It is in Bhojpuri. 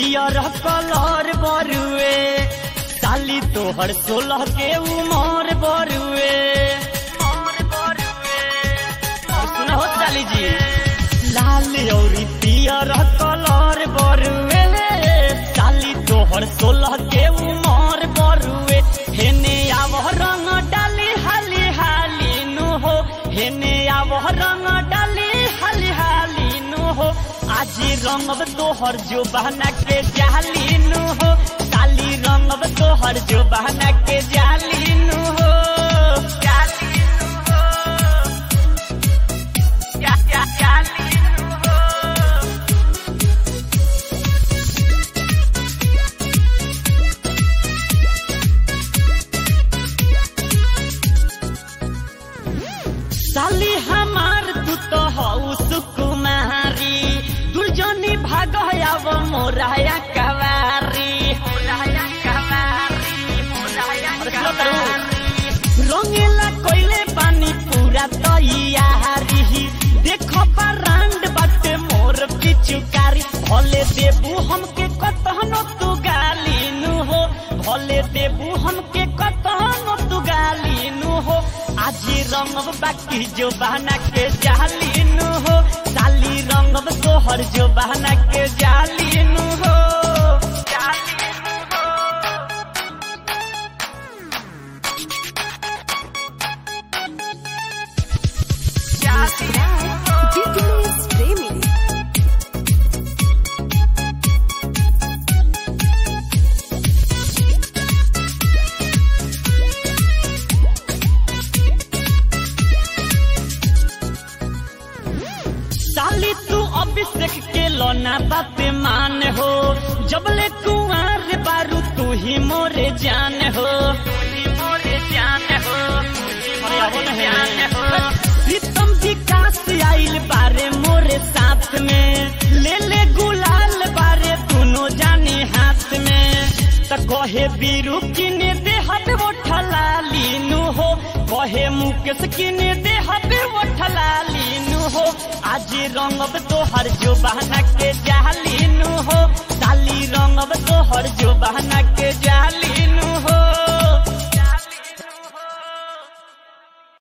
पियर कलर बरुए साली तोहर सोलह के उमर बरुए सुना हो साली जी लाल औरी पियर कलर बरुए साली तोहर सोलह के उमर बरुए हेने आव रंग डाली हाली हाली नु हो हेने आव रंग डाली हाली हाली नु हो आज रंगब तोहर जो बहना के जाली नु हो साली रंगब तोहर जो बहना के जाली नु हो जाली नु हो जा जा जाली नु हो साली हमार तू तो हऊ सुकुमारी दुर्जनी भाग आव मोराया कवारी मोराया कवारी मोराया कवारी रंगेला कोइले पानी पूरा तैयारी देखो बरांड बाटे मोर पिचुकारी भले देबू हमके कतहनो तू गाली नु हो भले देबू हमके कतहनो तू गाली नु हो आज रंगब बाकी जो बहना के जाली नु हो साली रंगब तोहर जो बहना के जाली नु हो जाली नु हो Dickless Remix. साली तू अभिषेक के लोना बात मान हो जबले कुंवर बारू तू ही मोरे जान हो तू ही मोरे जान हो अरे आवो ना है। प्रीतम विकास आइल बारे मोरे साथ में ले ले गुलाल बारे दोनों जाने हाथ में त कहे बीरू किने दे हबे वो ठलाली नु हो कहे मुकेश किने दे हबे वो ठलाली नु हो आज रंगब तोहर जो बहना के जाली नु हो साली रंगब तोहर जो बहना के जाली नु हो